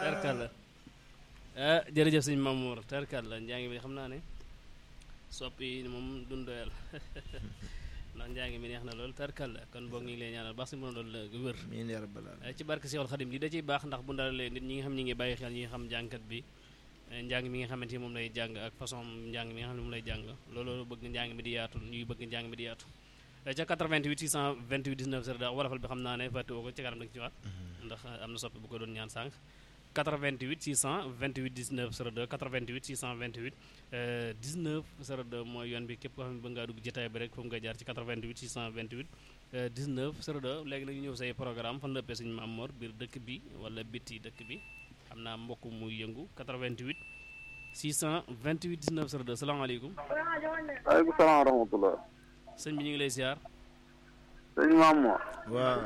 tarkalla ah jërëjëf sëñ Mamour tarkalla njàng mi xam naa ne soppi moom duñ doyal ndax njàng mi neex na lool tarkalla kon boog ñu ngi lay ñaanal baax si mën a doon la wër miin yaa rabbal aalamiin ci barke Seexul Xadim li da ciy baax ndax bu ndalee nit ñi nga xam ñi ngi bàyyi xel ñi nga xam jàngkat bi njàng mi nga xamante ni moom lay jàng ak façon njàng mi nga xam ne moom lay jàng loolu bëgg njàng mi di yaatu ñuy bëgg njàng mi di yaatu ca 88 628 19 0 da wolofal bi xam naa ne fàtte woo ko ci kanam da nga ci waat ndax am na soppi bu ko doon ñaan sànq 88 628 19 02 88 628 19 02 mooy yoon bi képp koo xam ne bëgg ngaa dugg jotaay bi rek foofu nga jaar ci 88 628 19 02 léegi nag ñu ñëw say programme fan la ëppee suñu Maam Mor biir dëkk bi wala bitti dëkk bi xam naa mbokk muy yëngu 88 628 19 02 salaamaaleykum. waaleykum salaam wa rahmatulah. sëñ bi ñu ngi lay ziar. sëñ Maam Mor. waaw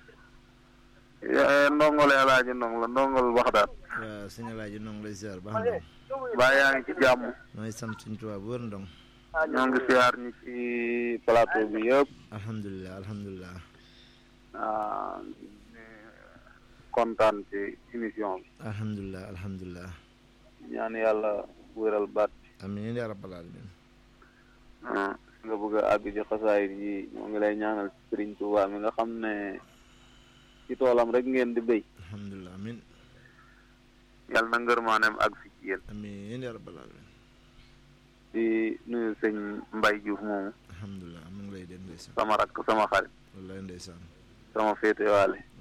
ndongole alaaji ndong la ndongol Baxdaad. waaw sëñ Alaaji noo ngi lay ziar baax na baa yaa ngi ci jàmm. nooy sant suñu tubaab bu wër ndong ñoo ngi siyaar ñi ci plateau bi yëpp. alhamdulilah alhamdulilah ah kontaan ci émission bi. alhamdulilah alhamdulilah ñaan yàlla wéral baat. amiin yaa rabbal aalamiin ah nga bëgg a àgg ci xasaayit yi ñoo ngi lay ñaanal ci Sëriñ Tuubaa mi nga xam ne ci toolam rek ngeen di béy. alhamdulilah amiin yàlla na ngërmaaneem àgg fi ci yéen. amiin yaa rabbal aalamiin di nuyu sëñ Mbay Juuf moomu alhamdulilah mu ngi lay dégg ndeysaan sama rakk sama xarit wallaay ndeysaan sama féetewaale